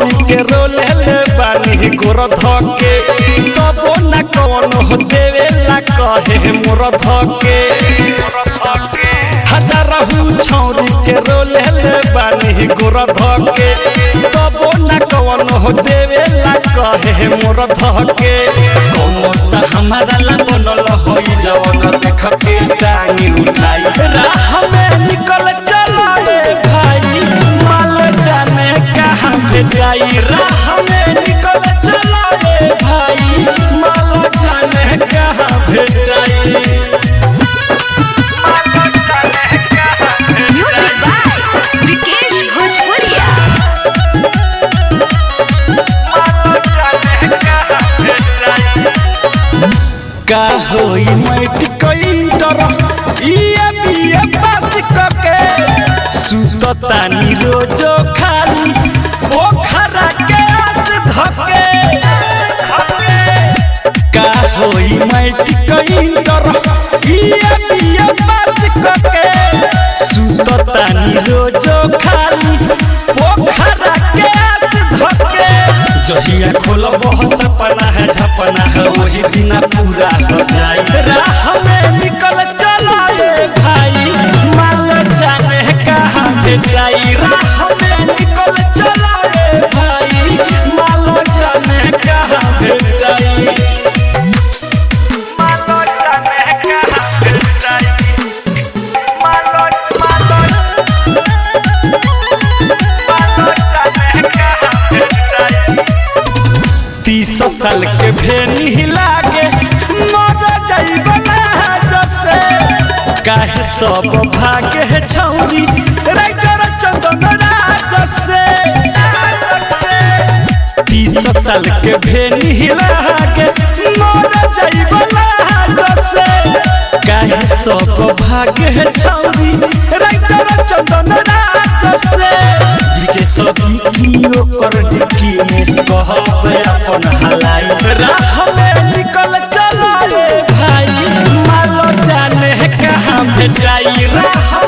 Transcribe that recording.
छौरी के रोले ले बानी गोर धके तबो न कौन हो देवेला कहे मोर धके हजारहु छौरी के रोले ले बानी गोर धके तबो न कौन हो देवेला कहे मोर धके कौन त हमारा ला बनल होई जवन देख के टांगी उठाई राह में निकल चला रे भाई माल जाने कहाँ पे जाई राह में निकल चला रे भाई माल जाने कहाँ पे जाई Music by Vikesh Bhojpuria. का होई मैट कइंटर इए बिए पास कके सुततानी रोजो खाली पोखरा के आस धके का होई मैट कइंटर इए बिए पास कके सुततानी रोजो खाली पोखरा के आस धके जहिया खोलब सपना है झपना है वही दिन पूरा हो जाए राह में निकल चला रे भाई माल जाने कहाँ पे जाई राह में निकल चला रे भाई माल जाने कहाँ पे जाई माल जाने कहाँ पे जाई माल माल तीस साल के भेनी लागे मर जाइब ना जसे काहे सब भागे है छौरी राइटर चंदन राज से तीस साल के भेनी लागे मर जाइब ना जसे काहे सब भागे है छौरी राइटर चंदन राज से के सभी कियो कर डिक्की में कहब अपन हलाई राह में निकल चला रे भाई मालो जाने कहाँ पे जाई राह